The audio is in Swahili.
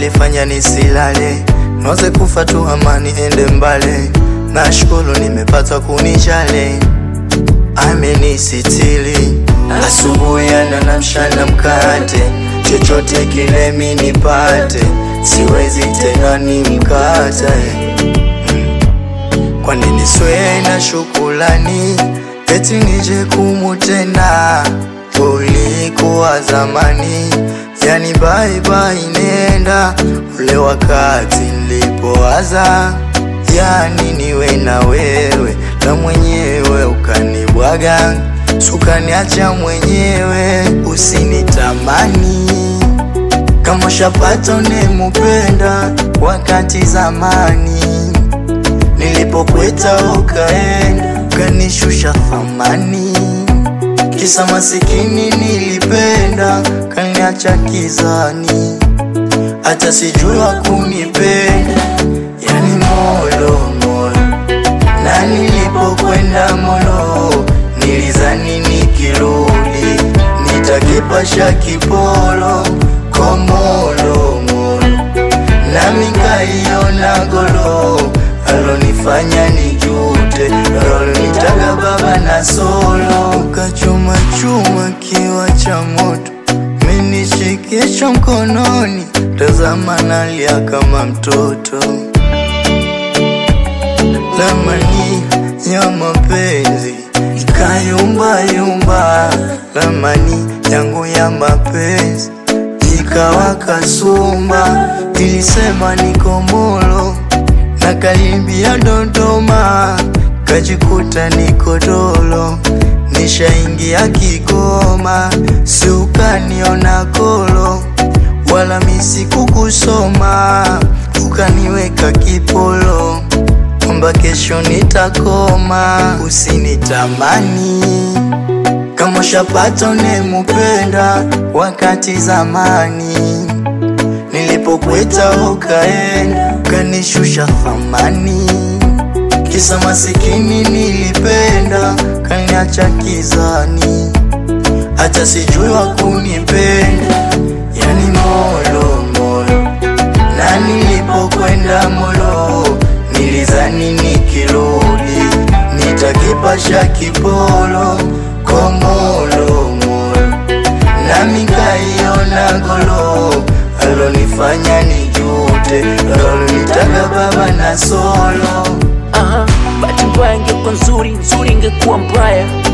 ulifanya nisilale, noze kufa tu amani ende mbale. Nashukuru nimepata kunijali, amenisitili asubuhi ana na mchana mkate, chochote kile mi nipate, siwezi tena nimkate kwa nini swe na shukulani eti nije kumutenda ulikuwa zamani, yani bye bye, nenda ule wakati nilipowaza, yani niwe na wewe na mwenyewe ukanibwaga, sukaniacha mwenyewe, usinitamani kama shapata unemupenda wakati zamani nilipokweta ukaenda kanishusha thamani, kisa masikini nilipenda kaniacha kizani, hata sijua kunipenda, yani molo molo. Na nilipokwenda molo, nilizani nikirudi nitakipasha kipolo komolo molo, nami nkaiona golo alonifanya nijute, alonitaka baba na solo, ukachuma chuma kiwa cha moto, menishikisha mkononi, tazama nalia kama mtoto, lamani ya mapenzi ikayumba yumba, lamani yangu ya mapenzi ikawa kasumba, ilisema niko molo na karibia Dodoma, kajikuta niko dolo, nishaingia Kigoma, si ukaniona kolo, wala misi kukusoma, ukaniweka kipolo, kwamba kesho nitakoma, usinitamani kama shapata unemupenda wakati zamani nilipokweta ukaenda kanishusha thamani, kisa masikini nilipenda kaniacha kizani, hata sijua kunipenda, yani molo molo. Na nilipokwenda molo, nilizani nikirudi nitakipasha kipolo komolo molo, nami nkaiona golo alonifanya nijute, alonitaka baba na solo. Aha, bahati mbaya ingekuwa nzuri, nzuri ingekuwa mbaya.